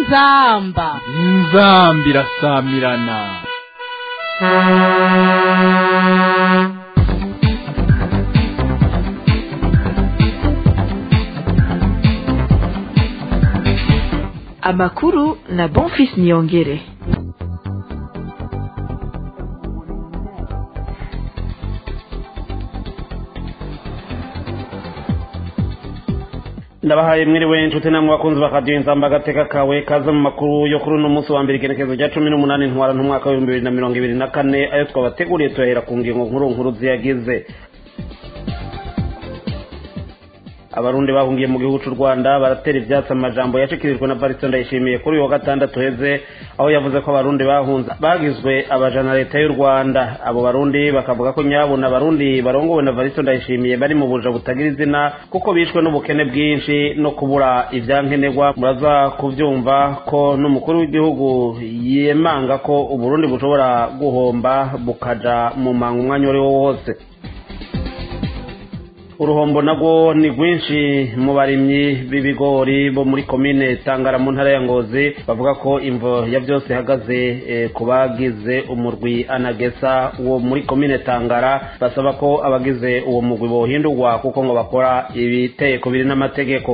inzamba inzamba irasamirana amakuru na bonfis niyongere ndabahaye mwiriwe inshuti namwe bakunzi bakadiyo inzamba agateka kawe kaza mu makuru yo kuri uno munsi wa mbere igenekerezo rya cumi n'umunani ntwara n'umwaka w'ibihumbi bibiri na mirongo ibiri na kane ayo twabateguriye turahera ku ngingo nkuru nkuru ziyagize abarundi bahungiye mu gihugu cy'u rwanda baratera ibyatsi amajambo yashikirijwe na barisito ndayishimiye kuri uyu wa gatandatu heze aho yavuze ko abarundi bahunze bagizwe abajana leta y'u rwanda abo barundi bakavuga ko nyabuna abarundi barongowe na barisito ndayishimiye bari mu buja butagira izina kuko bishwe n'ubukene bwinshi no kubura ibyankenerwa muraza kubyumva ko n'umukuru w'igihugu yemanga ko uburundi bushobora guhomba bukaja mu manga umwanya uwo ari wo wose uruhombo nabwo ni rwinshi mu barimyi b'ibigori bo muri komine tangara mu ntara ya ngozi bavuga ko imvo ya byose ihagaze ku bagize umurwi anagesa wo muri komine tangara basaba ko abagize uwo murwi bohindurwa kuko ngo bakora ibiteko biri n'amategeko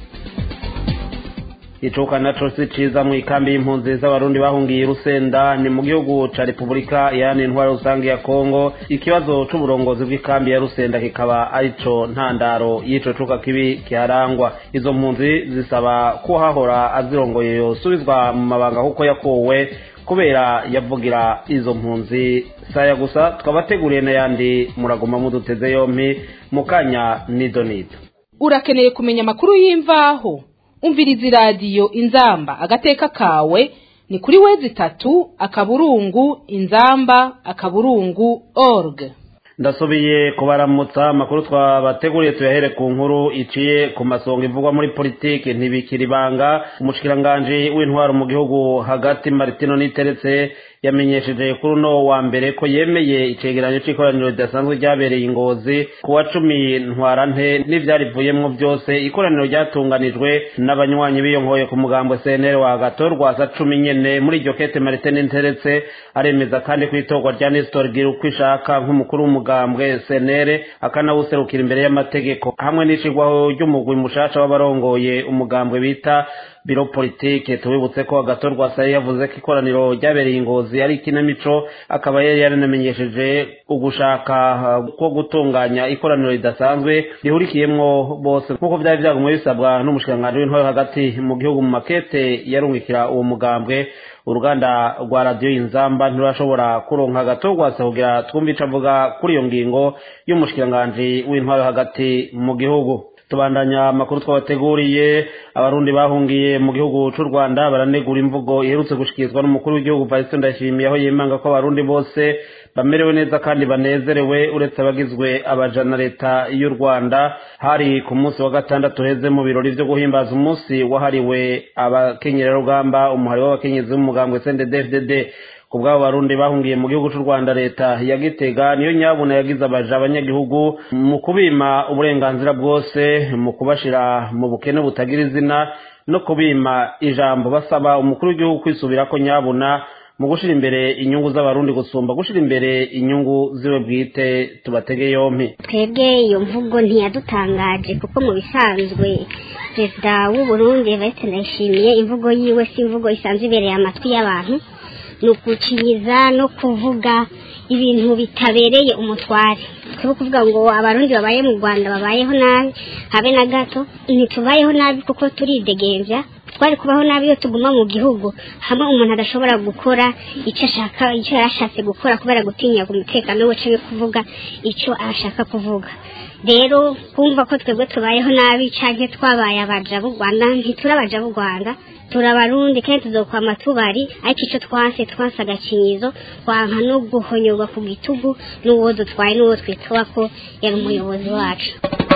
icuka naco si ciza mu ikambi y'impunzi z'abarundi bahungiye rusenda ni mu gihugu ca repubulika yani intwara rusange ya kongo ikibazo c'uburongozi bw'ikambi ya rusenda kikaba arico ntandaro y'ico cuka kibi kiharangwa izo mpunzi zisaba ko hahora azirongoye yosubizwa mu mabanga kuko yakuwe kubera yavugira izo mpunzi saya gusa twabateguriye n'ayandi muraguma muduteze yompi mu kanya nido nido urakeneye kumenya amakuru y'imvaho umviriza iradiyo inzamba agateka kawe ni kuri wezi itatu akaburungu inzamba akaburungu org ndasubiye kubaramutsa amakuru twabateguriye tuyahere ku nkuru iciye ku masonga ivugwa muri politiki ntibikira ibanga umushikiranganji w'intwaro mu gihugu hagati maritino niteretse yamenyesheje kuri uno wa mbere ko yemeye icegeranyo c'ikoraniro ridasanzwe ryabereye ingozi ku wa cumi ntwarante n'ivyarivuyemwo byose ikoraniro ryatunganijwe n'abanywanyi biyonkoye ku mugambo cnr wa gatorwa sa cumi nyene muri iryo kete maritine nteretse aremeza kandi ko itorwa rya nestor gira uko ishaka nk'umukuru w'umugambwe cnr akanawuserukira imbere y'amategeko hamwe n'icigwaho ry'umugwi mushasha w'abarongoye umugambwe bita biro politike tubibutse ko agatorwa sari yavuze ko ikoraniro ryabereye ingozi ari ikinamico akaba yari yaranamenyesheje ugushaka ko gutunganya ikoraniro ridasanzwe rihurikiyemwo bose nk'uko byari byagumwe bisabwa n'umushikiranganji w'intwaro hagati mu gihugu mu makete yarungikira uwo mugambwe uruganda rwa radiyo inzamba ntirurashobora kuronka agatorwasa kugira twumve ico avuga kuri iyo ngingo y'umushikiranganji w'intwaro hagati mu gihugu tubandanya amakuru twabateguriye abarundi bahungiye mu gihugu c'u rwanda baranegura imvugo iherutse gushikirizwa n'umukuru w'igihugu varisito ndayishimiye aho yemanga ko abarundi bose bamerewe neza kandi banezerewe uretse abagizwe abajana leta y'u rwanda hari ku munsi wa gatandatu heze mu birori vyo guhimbaza umunsi wahariwe abakenyerarugamba umuhari w'abakenyezi b'umugambwe cnddfdd ku bw'abo barundi bahungiye mu gihugu cy'u rwanda leta ya gitega niyo nyabuna yagize abaja abanyagihugu mu kubima uburenganzira bwose mu kubashira mu bukene butagira izina no kubima ijambo basaba umukuru w'igihugu kwisubira ko nyabuna mu gushira imbere inyungu z'abarundi gusumba gushira imbere inyungu ziwe bwite tubatege yompi twebwe iyo mvugo ntiyadutangaje kuko mu bisanzwe perezida w'uburundi evariste ndayishimiye imvugo yiwe si imvugo isanzwe ibereye amatwi y'abantu ni ukucinyiza no kuvuga ibintu bitabereye umutware twe kuvuga ngo abarundi babaye mu rwanda babayeho nabi habe na gato ntitubayeho nabi kuko turidegembya twari kubaho nabi iyo tuguma mu gihugu hamwe umuntu adashobora gukora icyo ashaka icyo yarashatse gukora kubera gutinya umutekano we cyangwa kuvuga icyo ashaka kuvuga rero kumva ko twebwe tubayeho nabi cyangwa twabaye abaja b'u rwanda ntiturabaja b'u rwanda turabarundi kandi tuzokwama tubari ariko icyo twanse twanse agakinyizo twanka no guhonyorwa ku gitugu n'uwo dutwaye n'uwo twitwa ko yari umuyobozi wacu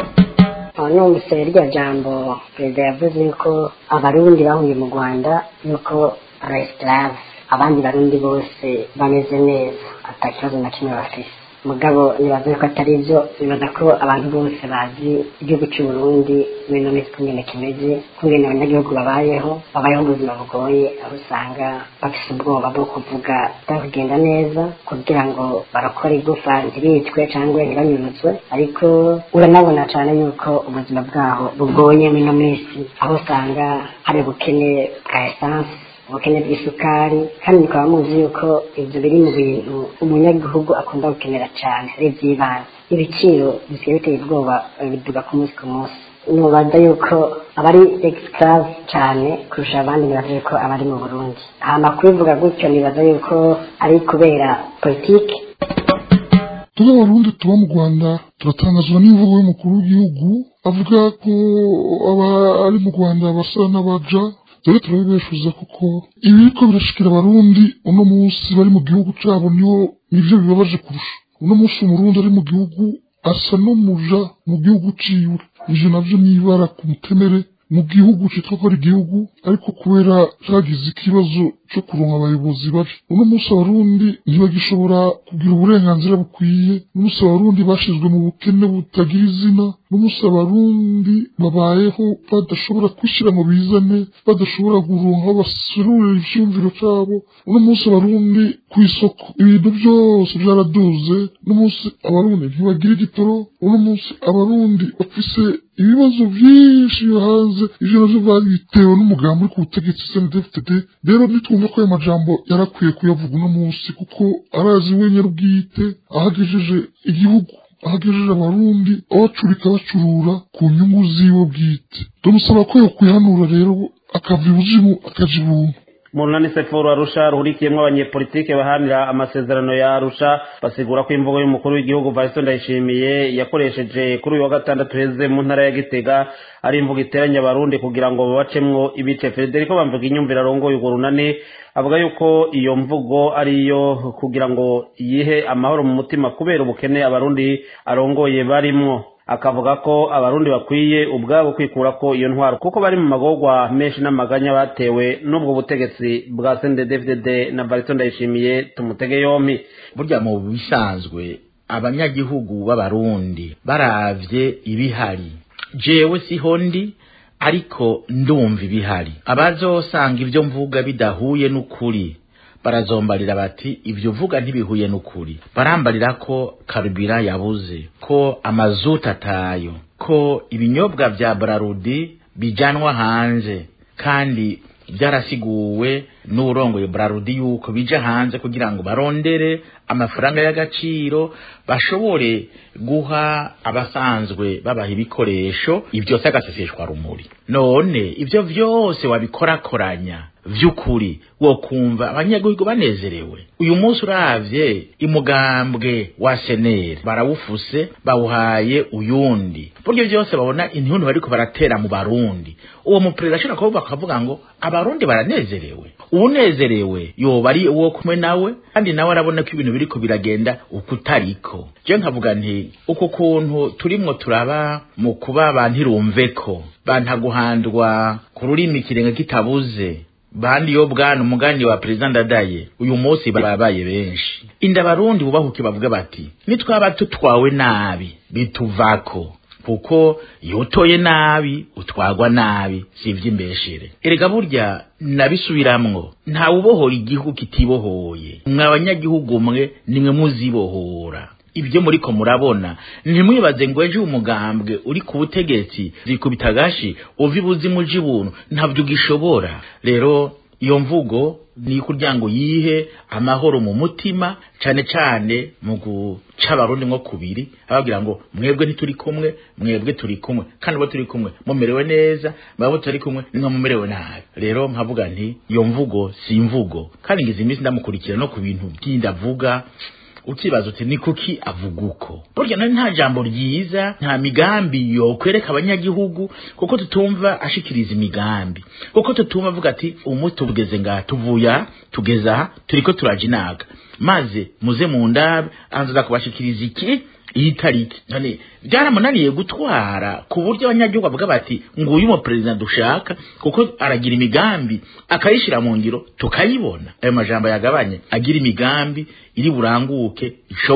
aho numvise rya jambo perezida yavuze ko abarundi bahuye mu rwanda yuko resitaravu abandi barundi bose bameze neza ata kibazo na kimwe bafise mugabo nibaza ko atari byo nibaza ko abantu bose bazi igihugu cy'u Burundi muri ino minsi kungene kimeze kungene abanyagihugu babayeho babayeho ubuzima bugoye aho usanga bafite ubwoba bwo kuvuga bitari kugenda neza kugira ngo barakore igufa ntibicwe cyangwa ntibanyunyuzwe ariko uranabona cyane yuko ubuzima bwaho bugoye muri ino minsi aho usanga hari ubukene bwa esanse ubukene bw'isukari kandi mukaba muzi yuko ibyo biri mu bintu umunyagihugu akunda gukenera cyane ari iby'ibanze ibiciro bisigaye biteye ubwoba biduga ku munsi ku munsi nubaza yuko abari esclave cyane kurusha abandi nibaza yuko abari mu burundi hama kubivuga gutyo nibaza yuko ari kubera politiki turi abarundi tuba mu rwanda turatangazwa n'imvugo y'umukuru w'igihugu avuga ko abari mu rwanda basa n'abaja dore turabibeshuza kuko ibiriko birashikira abarundi uno munsi bari mu gihugu cabo niho nivyo bibabaje kurusha uno munsi umurundi ari mu gihugu asa n'umuja mu gihugu ciwe ivyo navyo nibara ku mutemere mu gihugu citwa ko ari igihugu ariko kubera cagize ikibazo co kuronka abayobozi babi uno munsi abarundi ntibagishobora kugira uburenganzira bukwiye n'umunsi abarundi bashizwe mu bukene butagira izina n'umunsi abarundi babayeho badashobora kwishira ngo bizane badashobora kuronka aho baserurira ivyumviro cabo uno munsi abarundi kw'isoko ibintu byose byaraduze n'umunsi abarundi ntibagira igitoro uno munsi abarundi bafise ibibazo byinshi yo hanze ivyo navyo babitewe n'umugambi uri ku butegetsi CNDD-FDD rero nitwumva ko ayo majambo yarakwiye kuyavuga uno munsi kuko arazi wenyine ubwite ahagejeje igihugu ahagejeje abarundi abacurika bacurura ku nyungu ziwe bwite ndamusaba ko yokwihanura rero akava ibuzimu akaja ibuntu mu runani sefuru arusha ruhurikiyemo abanyepolitike bahanira amasezerano ya arusha basigura ko imvugo y'umukuru w'igihugu varisito ndayishimiye yakoresheje kuri uyu wa gatandatu heze mu ntara ya gitega ari imvugo iteranya abarundi kugira ngo babacemwo ibice federico bamvuga inyumvira arongoye urwo runani avuga yuko iyo mvugo ari iyo kugira ngo yihe amahoro mu mutima kubera ubukene abarundi arongoye barimwo akavuga ko abarundi bakwiye ubwabo kwikura ko iyo ntwaro kuko bari mu magorwa menshi n'amaganya batewe n'ubwo butegetsi bwa CNDD-FDD na Barito Ndayishimiye tumutege yompi burya mu bisanzwe abanyagihugu b'abarundi baravye ibihari jewe siho ndi ariko ndumva ibihari abazosanga ibyo mvuga bidahuye n'ukuri barazombarira bati ibyo uvuga ntibihuye n'ukuri barambarira ko karubira yabuze ko amazuta atayo ko ibinyobwa vya brarudi bijanwa hanze kandi byarasiguwe n'urongoye brarudi yuko bija hanze kugira ngo barondere amafaranga y'agaciro bashobore guha abasanzwe babaha ibikoresho ibyo agaseseshwa rumuri none ibyo vyose wabikorakoranya vy'ukuri wo kumva abanyagihugu banezerewe uyu munsi uravye imugambwe wa seneri barawufuse bawuhaye uyundi buryo byose babona intuntu bariko baratera mu barundi uwo muperezida ashobora kuba bakavuga ngo abarundi baranezerewe uwunezerewe yoba ari uwo kumwe nawe kandi nawe arabona ko ibintu biriko biragenda ukutariko je nkavuga nti uku kuntu turimwo turaba mu kuba bantirumveko bantaguhandwa ku rurimi ikirenga kitabuze bandi yo bwana umugani wa perezida ndadaye uyu munsi babaye benshi inda barundi bubahuke bavuga bati nitwaba tutwawe nabi bituvako kuko iyo utoye nabi utwagwa nabi si iby'imbeshere erega burya nabisubiramwo ntawe ubohora igihugu kitibohoye mwe abanyagihugu mwe nimwe muzibohora ibyo muriko murabona ntimwibaze ngo ejo umugambwe uri ku butegetsi zikubita agashi uva ibuzimu uja ibuntu ntabyo ugishobora rero iyo mvugo ni kugira ngo yihe amahoro mu mutima cane cane mu guca abarundi nko kubiri ababwira ngo mwebwe ntituri kumwe mwebwe turi kumwe kandi bo turi kumwe mumerewe neza mwabo turi kumwe nimwe mumerewe nabi rero nkavuga nti iyo mvugo si imvugo kandi ngize iminsi ndamukurikira no ku bintu byindi avuga ukibaza uti ni kuki avuga uko burya nari nta jambo ryiza nta migambi yokwereka abanyagihugu kuko tutumva ashikiriza imigambi kuko tutumva avuga ati umunsi tugeze ngaha tuvuye aha tugeze aha turiko turaja inaga maze muze mu ndabe anzaza kubashikiriza iki iyi tariki none byaramunaniye gutwara ku buryo abanyagihugu bavuga bati nguyu mu perezida dushaka kuko aragira imigambi akayishira mu ngiro tukayibona ayo majambo yagabanye agira imigambi iri buranguke ishoboka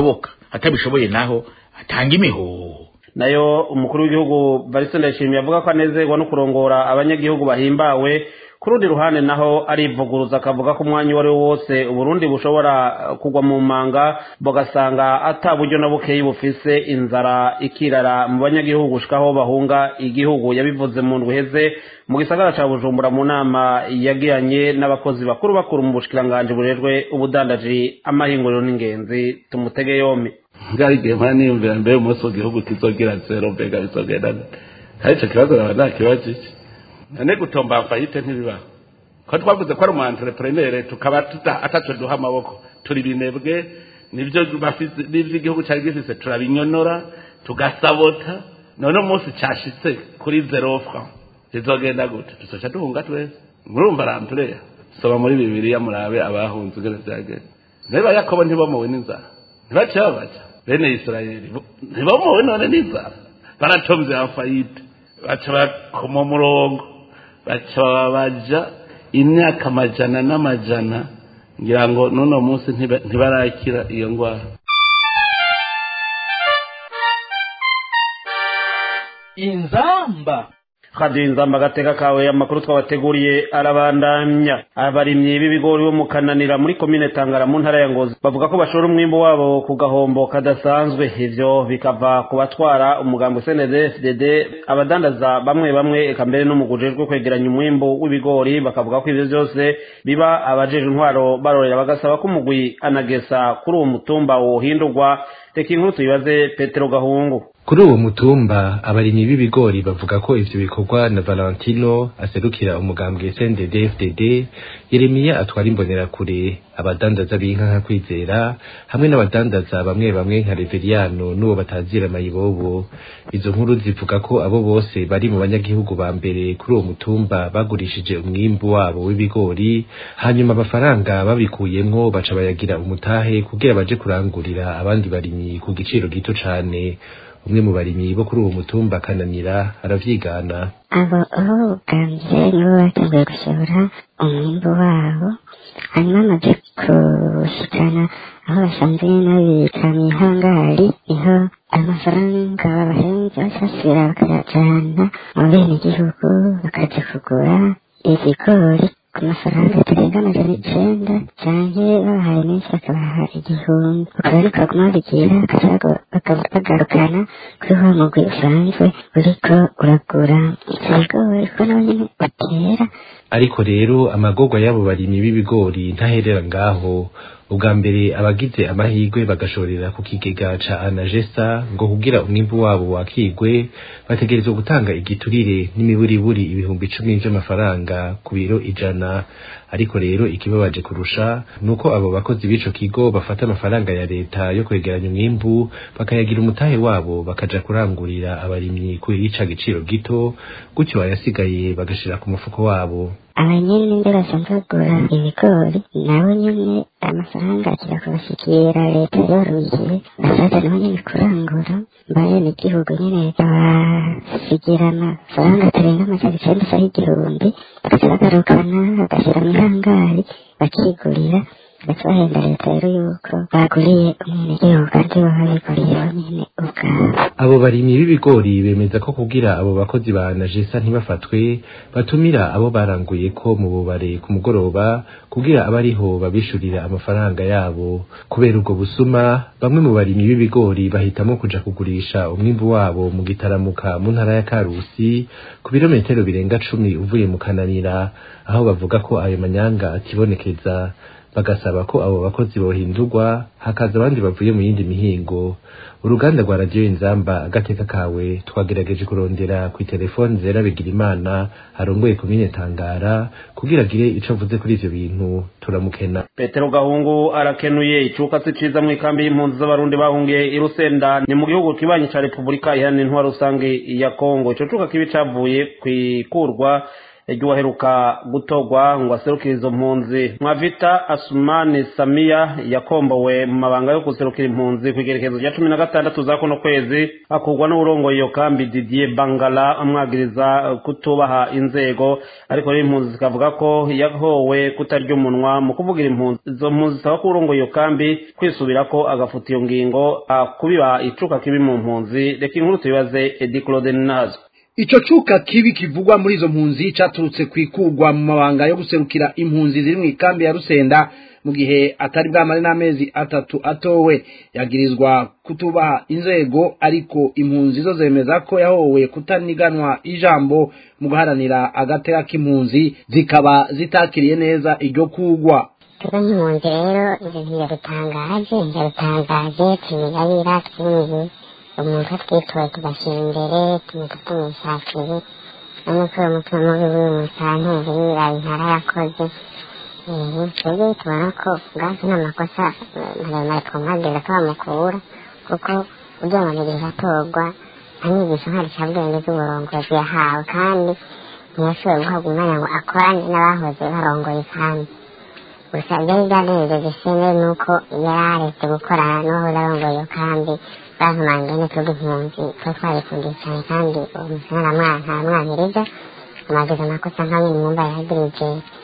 atabishoboye naho atanga imihoho nayo umukuru w'igihugu Barisa Ndayishimiye avuga ko anezerwa no kurongora abanyagihugu bahimbawe ku rundi ruhande naho arivuguruza akavuga ko umwanya uwo ari wo wose uburundi bushobora kugwa mu manga bugasanga ata buryo na bukeyi bufise inzara ikirara mu banyagihugu gushikaho bahunga igihugu yabivuze mu ndwi iheze mu gisagara ca bujumbura mu nama yagiranye n'abakozi bakuru bakuru mu bushikiranganji burejwe ubudandaji amahinguriro n'ingenzi tumutege yombi ngari igihe mpora niyumvira mbere umunsi w'igihugu kizogira zero mbega bizogenda gute hari ico kibazo naba nakibajije none gutomba fayite ntibibaho ko twavuze ko ari umu entrepreneur tukaba tuta ataco duha amaboko turi binebwe nivyo bafise nivyo igihugu cari gifise turabinyonora tugasabota none umunsi cashitse kuri zero franc bizogenda gute tuzoca duhunga twese murumva rampureya soma muri bibiliya murabe abahunze ugene vyagenda niba yakobo ntibomowe n'inzara ntibaciye babaca bene isirayeli ntibomowe none n'inzara baratomvye afayite baca bakoma umurongo baca babaja imyaka amajana n'amajana ngira ngo n'uno munsi ntibarakira iyo ngwara inzamba radiyo inzamba agateka kawe amakuru twabateguriye arabandanya abarimyi b'ibigori bo mu kananira muri komine tangara mu ntara ya ngozi bavuga ko bashora umwimbo wabo ku gahombo kadasanzwe ivyo bikava ku batwara umugambi cndfdd abadandaza bamwe bamwe eka mbere n'umugujejwe kwegeranya umwimbo w'ibigori bakavuga ko ivyo vyose biba abajeje intwaro barorera bagasaba ko umugwi anagesa kuri uwo mutumba wohindurwa reka inkuru tuyibaze petero gahungu kuri uwo mutumba abarimyi b'ibigori bavuga ko ivyo bikorwa na Valentino aserukira umugambwe CNDD-FDD Yeremiya atwara imbonerakure abadandaza b'inka nka kwizera hamwe n'abadandaza bamwe bamwe nka Reveriano n'uwo batazira mayibobo izo nkuru zivuga ko abo bose bari mu banyagihugu ba mbere kuri uwo mutumba bagurishije umwimbu wabo w'ibigori hanyuma amafaranga babikuyemwo baca bayagira umutahe kugira baje kurangurira abandi barimyi ku giciro gito cane umwe mu barimyi bo kuri uwo mutumba kananira aravyigana abo aho bwambye nibo batanguye gusohora umwimbu wabo hanyuma bamaze kushikana aho basanzwe n'abika mw'ihangari niho amafaranga babahenze basasira bakayajana mu bene igihugu bakaja kugura ibigori ku mafaranga atarenga amajana icenda canke babahaye menshi bakabaha igihumbi ukaba niko baguma babigira bagarukana kuri wa mugwi usanzwe uriko uragura ivyo bigori kuko nawe nyene utera ariko rero amagorwa y'abo barimyi b'ibigori ntaherera ngaho ubwa mbere abagize amahirwe bagashorera ku kigega ca anagesa ngo kugira umwimbu wabo wakigwe bategerezwa gutanga igiturire n'imiburiburi ibihumbi icumi vy'amafaranga ku biro ijana ariko rero ikibabaje kurusha nuko abo bakozi b'ico kigo bafata amafaranga ya leta yo kwegeranya umwimbu bakayagira umutahe wabo bakaja kurangurira abarimyi kuri ica giciro gito gutyo ayasigaye bagashira ku mufuko wabo abanyene ninde basanzwe bagura ibigori nabo nyene amafaranga akira kubashikira leta yoruye basaza nabo nyene kurangura mbayene igihugu nyene abasigira amafaranga atarenga amajana icenda asaha igihumbi bagaca bagarukana bagashira mw'ihangari bakigurira bagaca bahenda leta rero yuko baguriye umwenegihugu kandi baba biguriye bonyene ubwabo abo barimyi b'ibigori bemeza ko kugira abo bakozi ba najesa ntibafatwe batumira abo baranguye ko mu bubare ku mugoroba kugira abe ariho babishurira amafaranga yabo kubera ubwo busuma bamwe mu barimyi b'ibigori bahitamo kuja kugurisha umwimbu wabo mu gitaramuka mu ntara ya karusi ku birometero birenga cumi uvuye mu kananira aho bavuga ko ayo manyanga atibonekeza bagasaba ko abo bakozi bohindurwa hakaza abandi bavuye mu yindi mihingo uruganda rwa radiyo inzamba agateka kawe twagerageje kurondera ku telefoni zera bigira imana arongoye komine tangara kugira agire ico avuze kuri ivyo bintu turamukena petero gahungu arakenuye icuka si ciza mu ikambi y'impunzi z'abarundi bahungiye i rusenda ni mu gihugu kibanyi ca repubulika iharanira intwaro rusange ya kongo ico cuka kibi cavuye kw'ikurwa ry'uwaheruka gutorwa ngo aserukire izo mpunzi mwavita asumani samiya yakombowe mu mabanga yo guserukira impunzi ku igerekezo rya cumi na gatandatu za kuno kwezi akurwa n'uburongoye iyo kambi didier bangala amwagiriza kutubaha inzego ariko rero impunzi zikavuga ko yahowe kutarya umunwa mu kuvugira impunzi izo mpunzi zisaba ko urongoye iyo kambi kwisubira ko agafuta iyo ngingo kubiba icuka kibi mu mpunzi reka inkuru tuyibaze edi claude nazo ico cuka kibi kivugwa muri izo mpunzi caturutse kwikugwa mu mabanga yo guserukira impunzi ziri mu ikambi ya Rusenda mu gihe atari bwamare n'amezi atatu atowe yagirizwa kutubaha inzego ariko impunzi zo zemeza ko yahowe kutaniganwa ijambo mu guharanira agateka k'impunzi zikaba zitakiriye neza iryo kugwa turi nk'impunzi rero ibintu biradutangaje biradutangaje tumigabira twinjiye umuntu twitoye tugashyira imbere tumuta tumwishakire n'uko uwo mutima mubi w'uyu musanteri yiraye intara yakoze twebwe tubona ko ubwacu nta makosa maremare twumvageza ko bamukura kuko ugira ngo nigeze atorwa nta nyigisho nkarishabwenge z'uburongozi yahawe kandi ntiyashoboye guhabwa umwanya ngo akorane n'abahoze barongoye kandi gusa byari byanejeje sene nuko yari aretse gukorana n'uwahoze arongoye iyo kandi bavumange n'utundi impunzi tuba twarikundiye cyane kandi uwo musore ntamwahiriza amagize amakosa nka nyine mwumva yagirije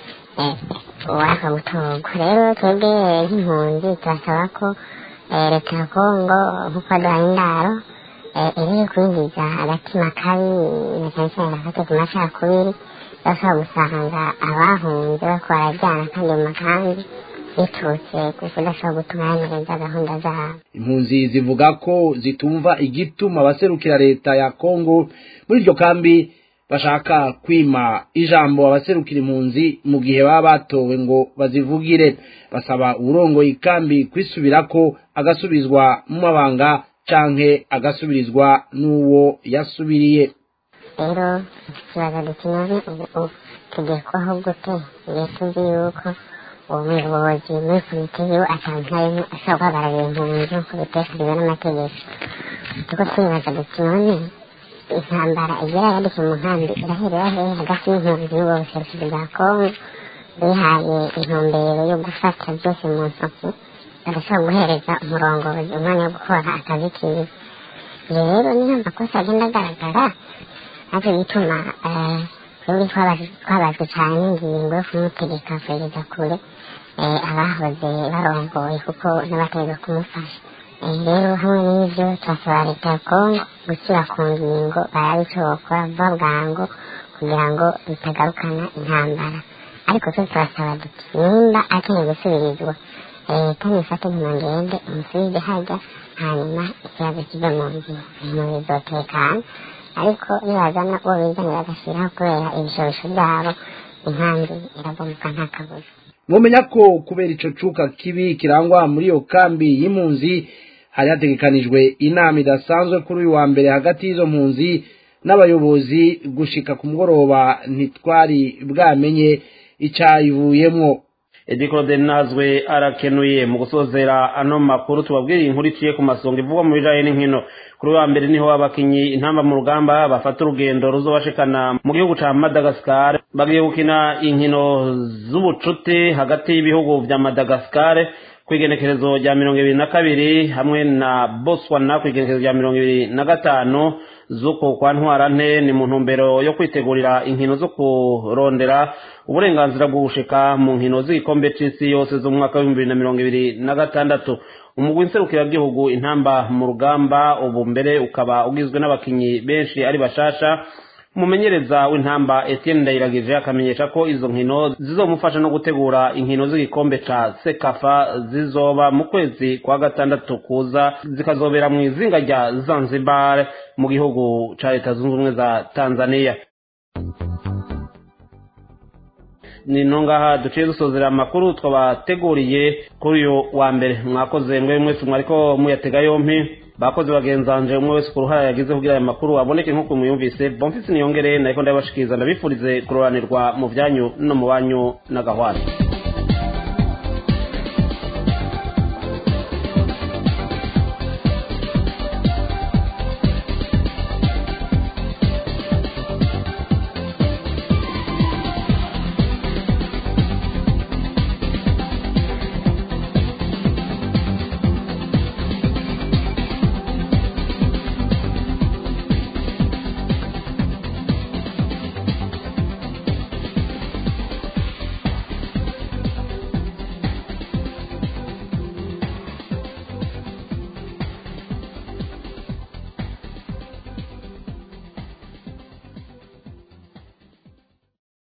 uwaka gutorwa rero twebwe nk'impunzi turasaba ko leta ya kongo nk'uko duhaye indaro iri kwinjiza agatima kabi na cyane cyane gafate ku macakubiri bashobora gusanga abahunze bariko barajyana kandi mu makambi biturutse ku kudashobora gutunganiriza gahunda zabo impunzi zivuga ko zitumva igituma abaserukira leta ya kongo muri iryo kambi bashaka kwima ijambo abaserukira impunzi mu gihe baba batowe ngo bazivugire basaba uburongoye ikambi kwisubirako agasubizwa mu mabanga canke agasubirizwa n'uwo yasubiriye rero ikibazo dukeneye ubu tugiye kubaho gute igihe tuzi yuko uwo muyobozi muri komite yiwe asanzwe harimo ashobora guhagararira impunzi nk'uko bitekanijwe n'amategeko tuko twibaza duti none intambara igera yadutse mu nkambi iraherera hehe hagati y'impunzi n'ubwo buserukizi bwa kongo bihaye intumbero yo gufata byose mu ntoki badashobora guhereza umurongozi umwanya wo gukora akazi kiwe rero niyo makosa agenda agaragara natwe bituma twebwe twabazwe cyane n'ingingo yo kumutegeka kugeza kure abahoze barongoye kuko n'abategeka kumufasha rero hamwe n'ibyo turasaba leta ya kongo gushyira ku ngingo barabe icyo bakora vuba bwangu kugira ngo bitagarukana intambara ariko twe turasaba duti nimba akeneye gusubirizwa leta nifate nk'umugende umusubize hajya hanyuma ikibazo kive mu nzira impunzi zotekana ariko nibazana uwo bizanira agashyiraho kubera ibishobisho byabo inkambi irabomoka nta kabuza mwomenya ko kubera ico cuka kibi kirangwa muri iyo kambi y'impunzi hari hategekanijwe inama idasanzwe kuri uyu wa mbere hagati y'izo mpunzi n'abayobozi gushika ku mugoroba ntitwari bwamenye icayivuyemwo edikode nazwe arakenuye mu gusozera ano makuru tubabwira inkuru iciye ku masonga ivugwa mu bijanye n'inkino kuri wa mbere niho abakinyi intamba mu rugamba bafata urugendo ruzobashikana mu gihugu ca madagascar bagiye gukina inkino z'ubucuti hagati y'ibihugu vya madagascar kw'igenekerezo rya mirongo ibiri na kabiri hamwe na botswana kw'igenekerezo rya mirongo ibiri na gatanu z'uko kwa ntwarante ni mu ntumbero yo kwitegurira inkino zo kurondera uburenganzira bwo gushika mu nkino z'igikombe c'isi yose zo mu mwaka w'ibihumbi bibiri na mirongo ibiri na gatandatu umugwi nserukiragihugu intamba mu rugamba ubu mbere ukaba ugizwe n'abakinyi benshi ari bashasha umumenyereza w'intamba Etienne Ndayiragije akamenyesha ko izo nkino zizomufasha no gutegura inkino z'igikombe ca Sekafa zizoba mu kwezi kwa gatandatu kuza zikazobera mu izinga rya Zanzibar mu gihugu ca Leta Zunze Ubumwe za Tanzania ni nongaha duciye dusozera amakuru twabateguriye kuri uyu wa mbere mwakoze mwe mwese mwariko muyatega yompi bakoze bagenzanje umwe wese ku ruhare yagize kugira aya makuru aboneke nk'uko muyumvise bomfisi niyongere nariko ndabashikiriza ndabifurize kuroranirwa mu byanyu no mu banyu n'agahwana